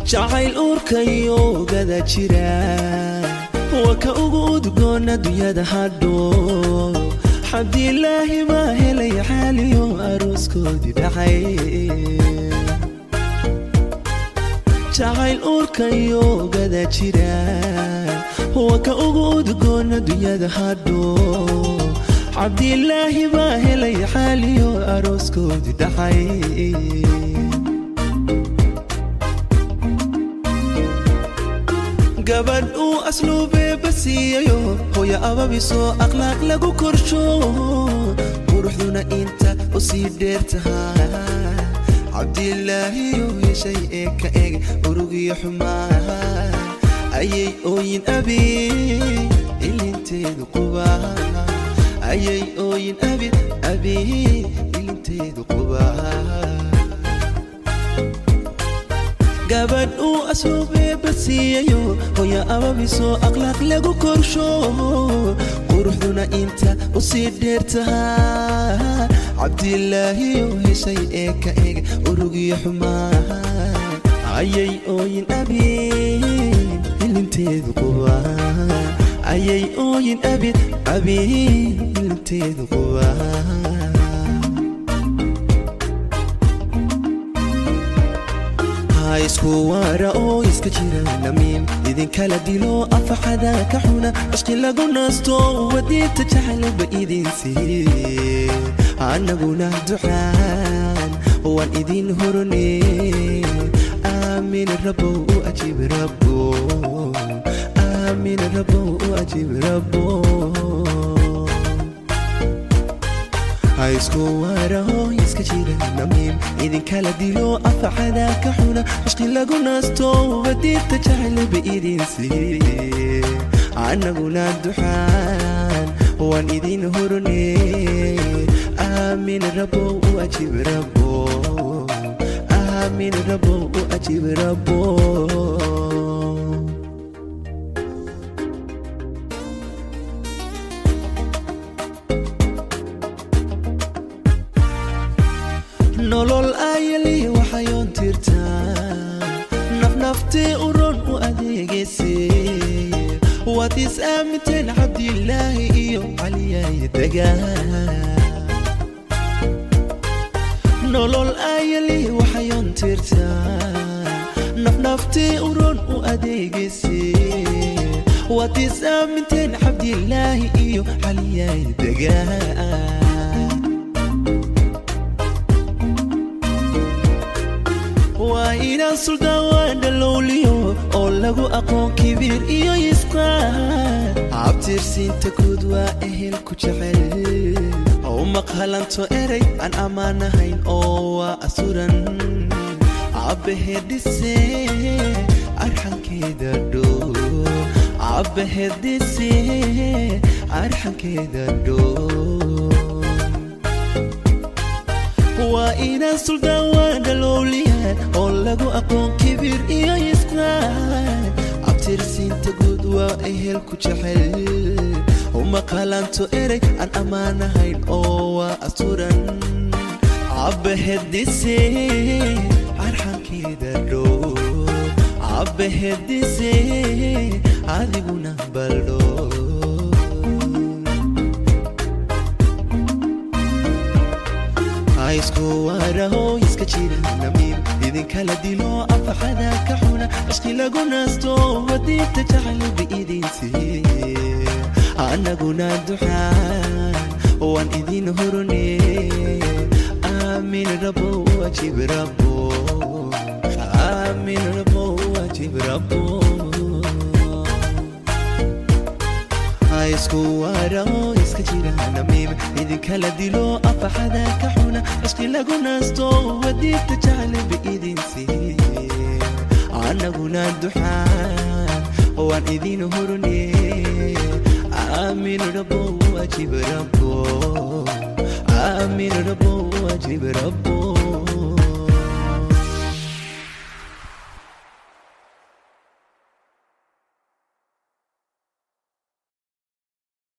jacayl uurkayo gada jira waa ka ugu udgoon adduunyada hadho xabdilaahi baa helay xaaliyo arooskoodii dhacay jacayl uurkayo gada jira waa ka ugu udgoon adduunyada hadho cabdilaahi baa helay xaaliyo arooskoodii dhacay gabadh uu asluubeeba siiyayo hooya ababisoo akhlaaq lagu korsho quruxduna inta u sii dheer tahaa cabdilaahiyo heshay ee ka eg urugiyo xumaa ayay ooyin abi ilinteedu qubaa ayay ooyin abi abi ilinteedu qubaa gabadh uu asluubeeba siiyayo hooya ababisoo akhlaaq lagu korsho quruxduna inta u sii dheer tahaa cabdilaahiyo heshay ee ka eg urugiyo xumaa ayay ooyin abi ilinteedu qubaa ayay ooyin abi abi ilinteedu qubaa isku waara oo iska jira namiim idinkala dilo afaxada ka xuna cishqi lagu naasto wadiinta jacaylba idin siiye annaguna ducaan waan idin horone aamin rabow u ajiib rabo aamin rabow u ajiib rabo haisku waaraho iska jira namiim idinkala dilo afacada ka xuna cishqi lagu naasto wadiinta jacaylba idin siiye annaguna duxaan waan idin horone aamin rabow u ajiib rabo aamin rabow u ajiib rabo nolol ayali waxayoon tirtaa nafnaftii uron u adeegayse waad is aaminteen cabdilaahi iyo caliyaaya degaa nolol ayali waxayoon tirtaa nafnaftii uron u adeegayse waad is aaminteen cabdilaahi iyo caliyaaya degaa waa inaan suldaan waa dhalowliyo oo lagu aqoon kibiir iyo isqaan cabtirsiinta guud waa ehel ku jecel u maqhalanto erey aan ammaanahayn oo waa asuran cabbaheedhise arxankeeda dhow cabbaheedhise arxankeeda dhow waa inaan suldaan waa dhalowliyaan oo lagu aqoon kibiir iyo isqaan cabtirsiinta guud waa ehel ku jecel uma qalanto erey aan ammaanahayn oo waa asuran cabbaheedise arxankeeda dhow cabbaheedise adiguna baldho isku waaraho iska jira namiim idinkala dilo afaxada ka xuna cishqi lagu naasto wadiinta jacaylba idin siiye annaguna duxaan waan idin horone aamin rabo ajiib rabo aamin rabo ajiib rabo isku waaraho iska jira namiim idinkala dilo afaxada ka xuna cishqi lagu naasto wadiinta jacaylba idin siiye annaguna duxaan waan idin horone aamin rabo ajiib rabo aamin rabo ajiib rabo